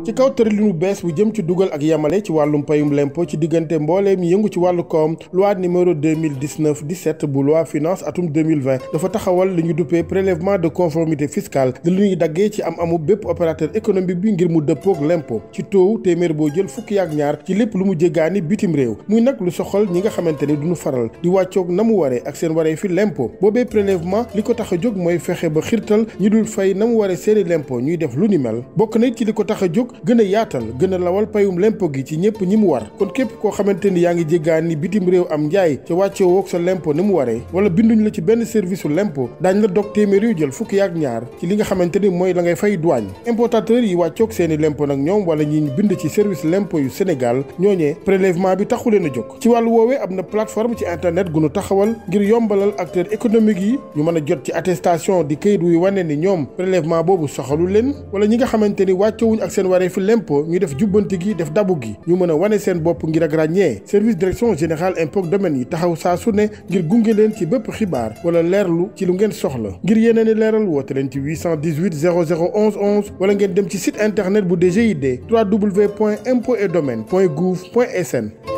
ci kaw tëralinu bees bu jëm ci dugal ak yamale ci wàllum payum lempo ci diggante mbooleem yëngu ci wàllu koom loi numéro 2019 17 bu loi finance atum 2020 dafa taxawal li ñu duppee prélèvement de conformité fiscale di lu ñuy daggee ci am amu bépp opérateur économique bi ngir mu dëppoog lempo ci taux téeméer boo jël fukki ak ñaar ci lépp lu mu jéggaani bitim réew muy nag lu soxal ñi nga xamante ni duñu faral di wàccoog na mu waree ak seen waree fi lempo boobee prélèvement li ko tax a jóg mooy fexe ba xirtal ñi dul fay na mu waree seeni lempo ñuy def lu ni mel bokk na ci li ko tax a jóg gën a yaatal gën a lawal payum lempo gi ci ñëpp ñi mu war kon képp koo xamante ni yaa ngi jéggaani bitim réew am njaay ca wàccee woog sa lempo ni mu waree wala binduñ la ci benn service su lempo daañ la dog téeméer yu jël fukki ak ñaar ci li nga xamante ni mooy la ngay fay douane importateur yi wàccoog seeni lempo nag ñoom wala ñi bind ci service lempo yu Sénégal ñooñee prélèvement bi taxu leen a jóg ci wàllu woowee am na plateforme ci internet gu nu taxawal ngir yombalal acteurs économiques yi ñu mën a jot ci attestation di këyit wuy wane ni ñoom prélèvement boobu soxalu leen wala ñi nga xamante ni wàccewuñ ak seen waree fi lempo ñu def jubbanti gi def dabu gi ñu mën a wane seen bopp ngir ak ràññee service direction générale impôt domaine yi taxaw saa su ne ngir gunge leen ci bépp xibaar wala leerlu ci lu ngeen soxla ngir yeneen i leeral woote leen ci 818 00 11 11 wala ngeen dem ci site internet bu DGID www.impôts et domaines point gouv point sn